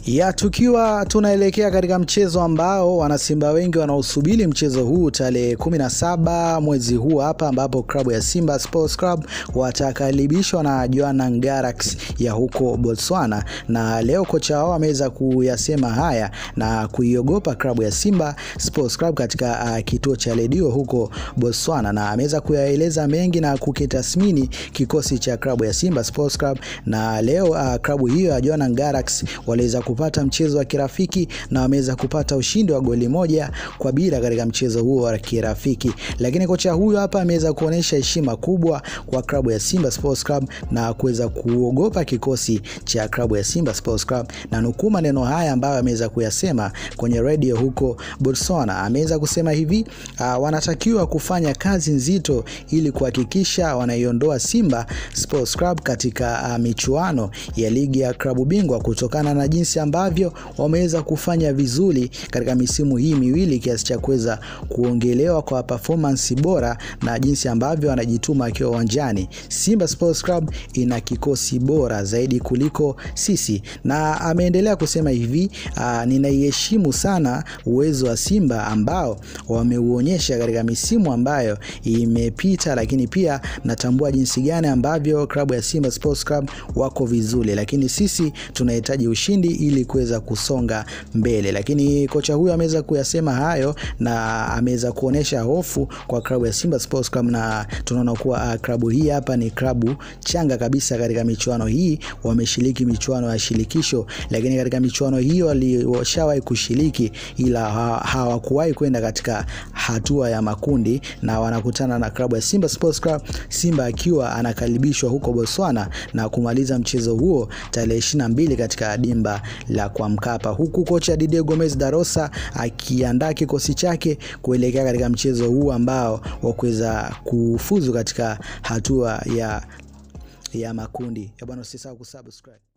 ya tukiwa tunaelekea katika mchezo ambao wanasimba wengi wanaosubiri mchezo huu tarehe 17 mwezi huu hapa, ambapo klabu ya Simba Sports Club watakaribishwa na Jwaneng Galaxy ya huko Botswana, na leo kocha wao ameweza kuyasema haya na kuiogopa klabu ya Simba Sports Club katika uh, kituo cha redio huko Botswana, na ameweza kuyaeleza mengi na kukitathmini kikosi cha klabu ya Simba Sports Club, na leo uh, klabu hiyo ya Jwaneng Galaxy waliweza kupata mchezo wa kirafiki na wameweza kupata ushindi wa goli moja kwa bila katika mchezo huo wa kirafiki, lakini kocha huyo hapa ameweza kuonyesha heshima kubwa kwa klabu ya Simba Sports Club na kuweza kuogopa kikosi cha klabu ya Simba Sports Club, na nukuu maneno haya ambayo ameweza kuyasema kwenye radio huko Botswana. Ameweza kusema hivi uh, wanatakiwa kufanya kazi nzito ili kuhakikisha wanaiondoa Simba Sports Club katika uh, michuano ya ligi ya klabu bingwa kutokana na jinsi ambavyo wameweza kufanya vizuri katika misimu hii miwili kiasi cha kuweza kuongelewa kwa performance bora na jinsi ambavyo wanajituma akiwa uwanjani. Simba Sports Club ina kikosi bora zaidi kuliko sisi, na ameendelea kusema hivi uh, ninaiheshimu sana uwezo wa Simba ambao wameuonyesha katika misimu ambayo imepita, lakini pia natambua jinsi gani ambavyo klabu ya Simba Sports Club wako vizuri, lakini sisi tunahitaji ushindi ili kuweza kusonga mbele. Lakini kocha huyo ameweza kuyasema hayo na ameweza kuonesha hofu kwa klabu ya Simba Sports Club, na tunaona kuwa uh, klabu hii hapa ni klabu changa kabisa katika michuano hii. Wameshiriki michuano ya shirikisho, lakini katika michuano hiyo walishawahi kushiriki, ila hawakuwahi kwenda katika hatua ya makundi, na wanakutana na klabu ya Simba Sports Club, Simba akiwa anakaribishwa huko Botswana na kumaliza mchezo huo tarehe 22 katika dimba la kwa Mkapa, huku kocha Didier Gomez Darosa akiandaa kikosi chake kuelekea katika mchezo huu ambao wa kuweza kufuzu katika hatua ya, ya makundi. Bwana, usisahau kusubscribe.